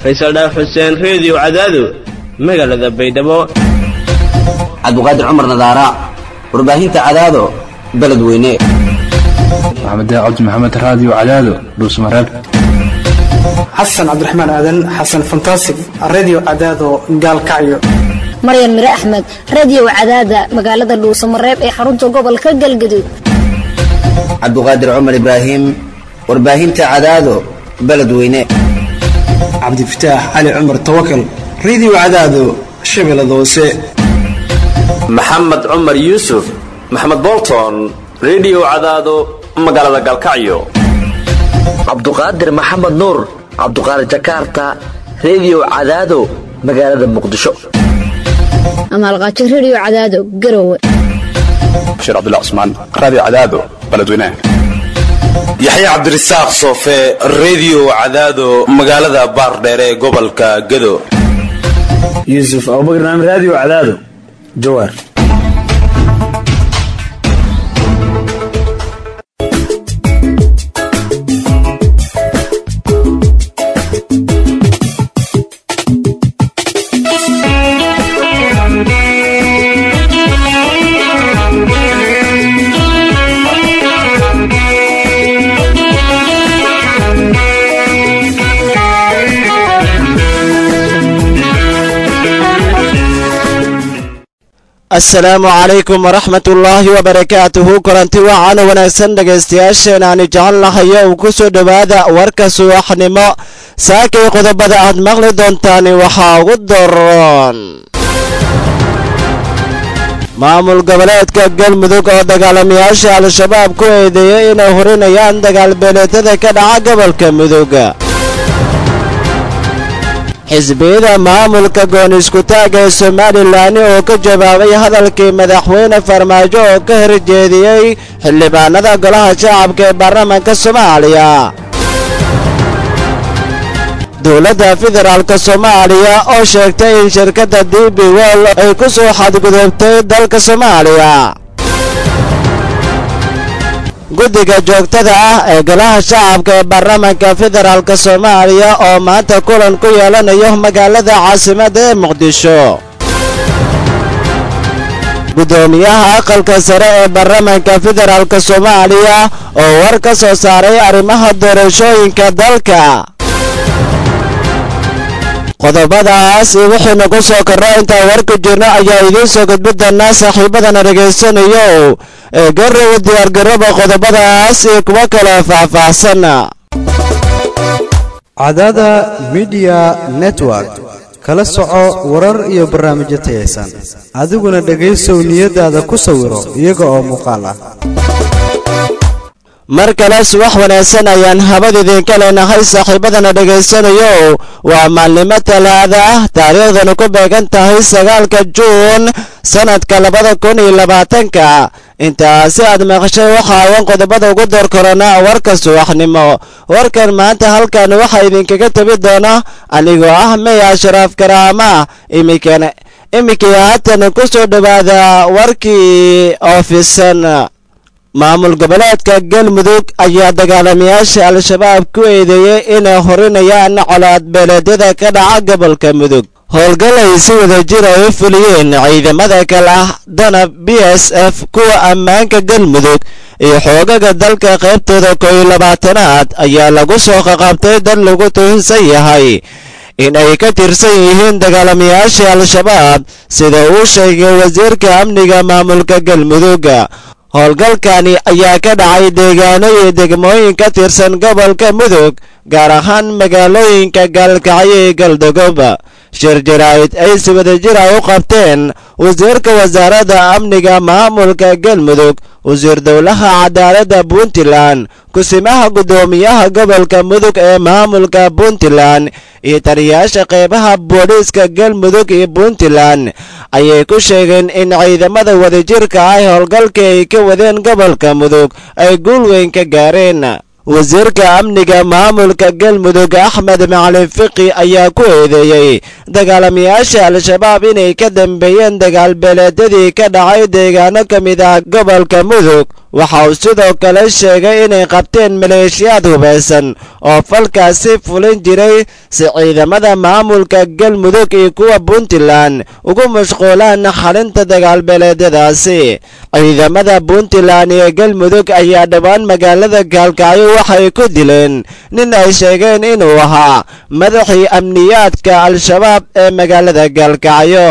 faysal dhaaf xuseen reediyo cadaado magaalada baydhabo cabdiqaadir cumar nadaara warbaahinta cadaado beledweyne maxamed cabdi maxamed raadiyo cadaado dhuusmareeb xasan cabdiraxmaan aadan xasan fantasig redio cadaado gaalkacyo maryan mire axmed reediyo cadaada magaalada dhuusamareeb ee xarunta gobolka galgaduud cabdiqaadir cumar ibraahim warbaahinta cadaado beledweyne cabdifataax cali cumar tawakal redio cadaado shabeellada hoose maxamed cumar yuusuf maxamed bolton redio cadaado magaalada galkacyo cabduqaadir maxamed nuur cabduqaadir jakarta reediyo cadaado magaalada muqdisho amaalqaajo reediyo cadaado garowe bashiir cabdilla cusmaan raadiyo cadaado beledweynaha yaxya cabdirasaaq soofe reediyo cadaado magaalada baardheere ee gobolka gado yuusuf abubakar naam raadiyo cadaado jawaar asalaamu calaykum waraxmat ullaahi wabarakaatuhu kulanti wacan wanaagsan dhegaystayaasheen aani jecel lahayo uu ku soo dhowaada warka subaxnimo saakay qodobada aad maqli doontaan waxaa ugu daroon maamul goboleedka galmudug oo dagaalamayaasha al-shabaab ku eedeeyay inay hurinayaan dagaalbeeleetada ka dhaca gobolka mudug xisbiyada maamulka gooniskutaagga ee somalilan oo ka jawaabay hadalkii madaxweyne farmaajo oo ka horjeediyey xildhibaanada golaha shacabka ee baarlamaanka soomaaliya dowladda federaalk soomaaliya oo sheegtay in shirkadda d b wol ay ku soo xadgudubtay dalka soomaaliya guddiga joogtada ah ee golaha shacabka ee baarlamaanka federaalk soomaaliya oo maanta kulan ku yeelanayo magaalada caasimadda ee muqdisho guddoomiyaha aqalka sare ee baarlamaanka federaalk soomaaliya oo war ka soo saaray arrimaha doorashooyinka dalka qodobadaas wixii nagu soo korro intaan warku jirno ayaa idiin soo gudbi doonaa saaxiibadana dhegaysanayo ee garowa diyaargarooba qodobadaas iyo kuwo kale faahfaahsan cadaada midiya network kala soco warar iyo barnaamijyo tayaysan adiguna dhegaysow niyadaada ku sawiro iyaga oo muuqaal ah mar kale subax wanaagsan ayaan habad idinka leenahay saaxiibadana dhegaysanayo waa maalnimo talaada ah taariikhdana ku beegan tahay sagaalka juun sannadka labada kun iyo labaatanka intaasi aad maqashay waxa ayan qodobada ugu door koranaa warka subaxnimo warkan maanta halkan waxaa idinkaga tabi doona anigoo ah mey ashraaf karaama iminkana iminkii haatan ku soo dhowaada warkii oofisan maamul goboleedka galmudug ayaa dagaalamayaasha al-shabaab ku eedeeyey inay horinayaan colaad beeleedyada ka dhaca gobolka mudug howlgal ay si wada jir ay u fuliyeen ciidamada kale ah dana b s f kuwa ammaanka galmudug iyo xoogaga dalka qaybtooda koo iyo labaatanaad ayaa lagu soo qaqabtay dad lagu tuhunsan yahay in ay ka tirsan yihiin dagaalamayaasha al-shabaab sida uu sheegay wasiirka amniga maamulka galmudug howlgalkani ayaa ka dhacay deegaano iyo degmooyin ka tirsan gobolka mudug gaar ahaan magaalooyinka gaalkacyo iyo galdogob shir jaraa'id ay si wadajir ay u qabteen wasiirka wasaaradda amniga maamulka galmudug wasiir dowlaha cadaaladda puntland kusimaha guddoomiyaha gobolka mudug ee maamulka puntland iyo taliyayaasha qeybaha booliiska galmudug iyo puntland ayay ku sheegeen in ciidamada wadajirka ah howlgalkii ay ka wadeen gobolka mudug ay guul weyn ka gaareen wasiirka amniga maamulka galmudug axmed macalin fiqi ayaa ku eedeeyey dagaalamayaasha al-shabaab inay ka dambeeyeen dagaalbeeleedyadii ka dhacay deegaano ka mid ah gobolka mudug waxa uu sidoo kale sheegay inay qabteen maleeshiyaad hubaysan oo falkaasi fulin jiray si ciidamada maamulka galmudug iyo kuwa puntland ugu mashquulaan xalinta dagaalbeeleedyadaasi ciidamada puntland iyo galmudug ayaa dhowaan magaalada gaalkacyo waxay ku dileen nin ay sheegeen inuu ahaa madaxii amniyaadka al-shabaab ee magaalada gaalkacyo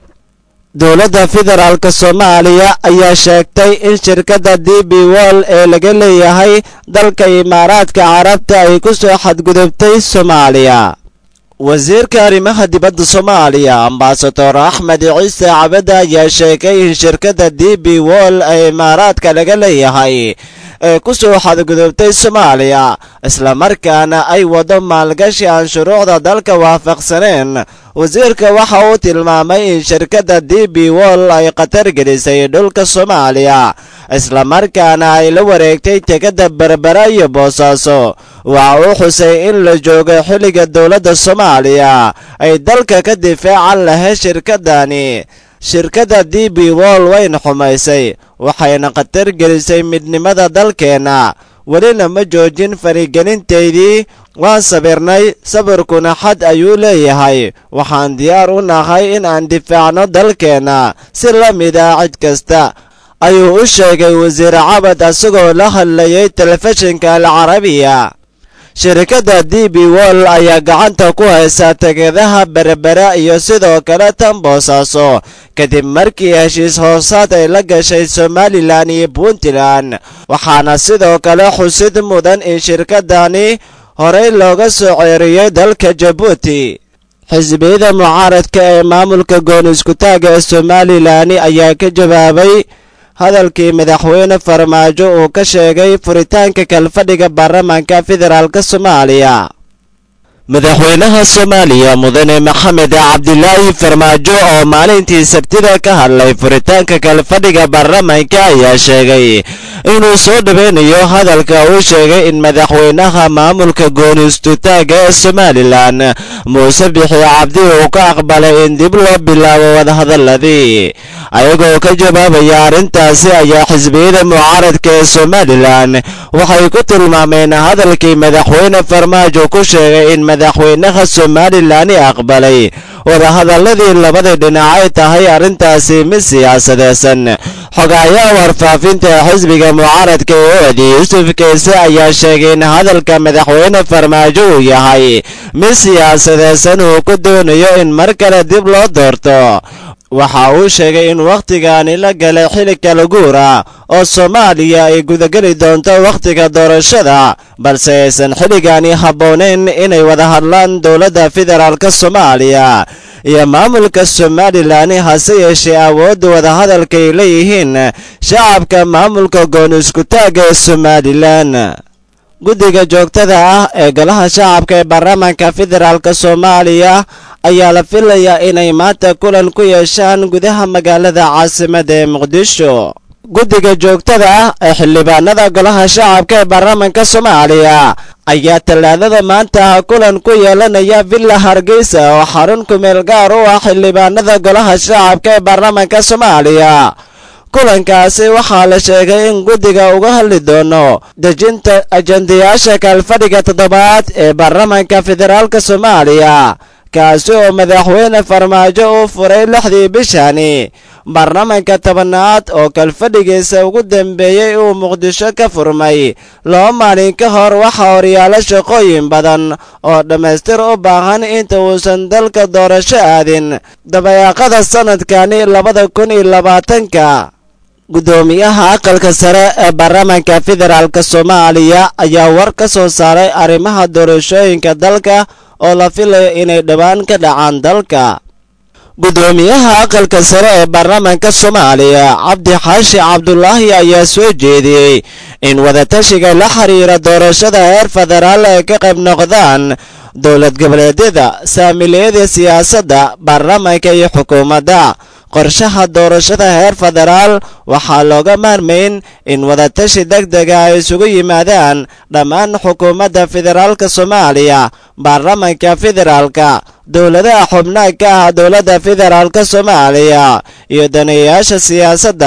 dowladda federaalk soomaaliya ayaa sheegtay in shirkadda d b wol ee laga leeyahay dalka imaaraadka carabta ay ku soo xadgudubtay soomaaliya wasiirka arrimaha dibadda soomaaliya ambasador axmed ciise cabada ayaa sheegay in shirkadda d b wol ee imaaraadka laga leeyahay ee ku soo xadgudubtay soomaaliya islamarkaana ay wado maalgashi aan shuruucda dalka waafaqsaneen wasiirka waxa uu tilmaamay in shirkadda d b wol ay khatar gelisay dhulka soomaaliya islamarkaana ay la wareegtay tegada berbera iyo boosaaso waxa uu xusay in la joogo xilliga dowladda soomaaliya ay dalka ka difaacan lahayd shirkadani shirkadda d b wol wayna xumaysay waxayna khatar gelisay midnimada dalkeenna welina ma joojin farigelinteydii waan sabirnay sabirkuna xad ayuu leeyahay waxaan diyaar u nahay in aan difaacno dalkeenna si la mid ah cid kasta ayuu u sheegay wasiir cabad asagoo la hadlayay telefishinka alcarabiya shirkadda d b wol ayaa gacanta ku haysa tegadaha berbera iyo sidoo kale tan boosaaso kadib markii heshiis hoosaad ay la gashay somalilan iyo puntland waxaana sidoo kale xusid mudan in shirkadani horey looga soo ceeriyey dalka jabuuti xisbiyada mucaaradka ee maamulka goon iskutaaga ee somalilan ayaa ka jawaabay hadalkii madaxweyne farmaajo uu ka sheegay furitaanka kalfadhiga baarlamaanka federaalk soomaaliya madaxweynaha soomaaliya mudane maxamed cabdilaahi farmaajo oo maalintii sabtida ka hadlay furitaanka kalfadhiga baarlamaanka ayaa sheegay inuu soo dhaweynayo hadalka uu sheegay in madaxweynaha maamulka gooniistutaaga ee somalilan muuse bixi cabdi uu ka aqbalay in dib loo bilaabo wadahadaladii ayagoo ka jawaabaya arrintaasi ayaa xisbiyada mucaaradka ee somalilan waxay ku tilmaameen hadalkii madaxweyne farmaajo ku sheegay in madaxweynaha somalilan aqbalay wadahadaladii labada dhinac ay tahay arrintaasi mid siyaasadeysan xogayaha warfaafinta ee xisbiga mucaaradka ee oodi yuusuf keese ayaa sheegay in hadalka madaxweyne farmaajo uu yahay mid siyaasadeysan uu ku doonayo in mar kale dib loo doorto waxa uu sheegay in wakhtigani la galay xili kala guur ah oo soomaaliya ay gudageli doonto wakhtiga doorashada balse aysan xilligani habboonayn inay wada hadlaan dowladda federaalk soomaaliya iyo maamulka somalilan hase yeeshee awoodda wadahadalka ay leeyihiin shacabka maamulka goon iskutaagga ee somalilan guddiga joogtada ah ee golaha shacabka ee baarlamaanka federaalk soomaaliya ayaa la filayaa inay maanta kulan ku yeeshaan gudaha magaalada caasimadda ee muqdisho guddiga joogtada ah ee xildhibaanada golaha shacabka ee baarlamaanka soomaaliya ayaa tallaadada maanta kulan ku yeelanaya villa hargeysa oo xarun kumeel gaar u ah xildhibaanada golaha shacabka ee baarlamaanka soomaaliya kulankaasi waxaa la sheegay in guddiga uga hadli doono dejinta ajendayaasha kaalfadhiga toddobaad ee baarlamaanka federaalk soomaaliya kaasi oo madaxweyne farmaajo uu furay lixdii bishani baarlamaanka tobanaad oo kalfadhigiisa ugu dambeeyey uu muqdisho ka furmay laba maalin ka hor waxaa horyaalo shaqooyin badan oo dhammaystir u baahan inta uusan dalka doorasho aadin dabayaaqada sanadkani labada kun iyo labaatanka guddoomiyaha aqalka sare ee baarlamaanka federaalk soomaaliya ayaa war ka soo saaray arrimaha doorashooyinka dalka oo la filayo inay dhowaan ka dhacaan dalka guddoomiyaha aqalka sare ee baarlamaanka soomaaliya cabdi xaashi cabdulaahi ayaa soo jeediyey in wadatashiga la xiriira doorashada heer federaal ay ka qayb noqdaan dowlad goboleedyada saamiliyada siyaasadda baarlamaanka iyo xukuumadda qorshaha doorashada heer federaal waxaa looga maarmayn in wadatashi deg dega ay isugu yimaadaan dhammaan xukuumadda federaalka soomaaliya baarlamaanka federaalka dowladaha xubnaha ka ah dowladda federaalka soomaaliya iyo daneeyayaasha siyaasadda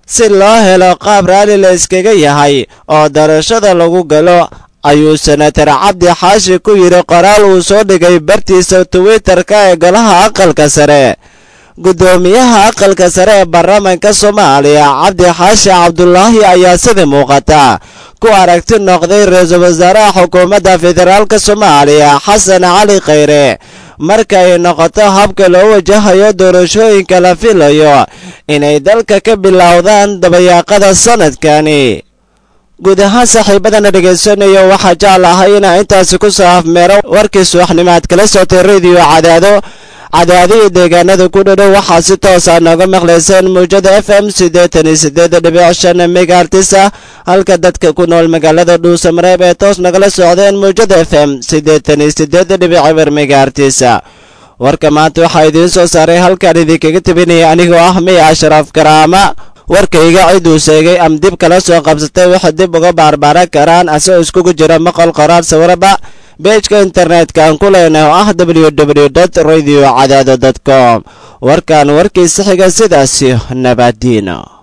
si loo helo qaab raalli la iskaga yahay oo doorashada lagu galo ayuu senatar cabdi xaashi ku yidhi qoraal uu soo dhigay bartiisa twitterka ee golaha aqalka sare guddoomiyaha aqalka sare ee baarlamaanka soomaaliya cabdi xaashi cabdulaahi ayaa sida muuqata ku aragti noqday ra-iisul wasaaraha xukuumadda federaalka soomaaliya xasan cali khayre marka ay noqoto habka loo wajahayo doorashooyinka la filayo inay dalka ka bilowdaan dabayaaqada sanadkani guud ahaan saaxiibadana dhegaysanayo waxaa jeclahay inaa intaasi ku soo afmeero warkii subaxnimaad kala soctay rediyo cadaado cadaadihii deegaanada ku dhadhow waxaa si toosa nooga maqlayseen muwjada f m siddeetan iyo siddeed dhibic shan megaartisa halka dadka ku nool magaalada dhuusamareeb ee toos nagala socdeen muwjada f m siddeetan iyo siddeed dhibic eber megaartisa warka maanta waxaa idiin soo saaray halkaan idinkaga tebinaya anigoo ah miya ashraaf karaama warkayga ciduu sheegay am dib kala soo qabsatay waxay dib uga baarbaaran karaan asagoo iskugu jira maqal qoraal sawiraba beejka internetka aan ku leenahay oo ah w w dot radio cadaado dot com warkan warkiisa xiga sidaasi nabadiina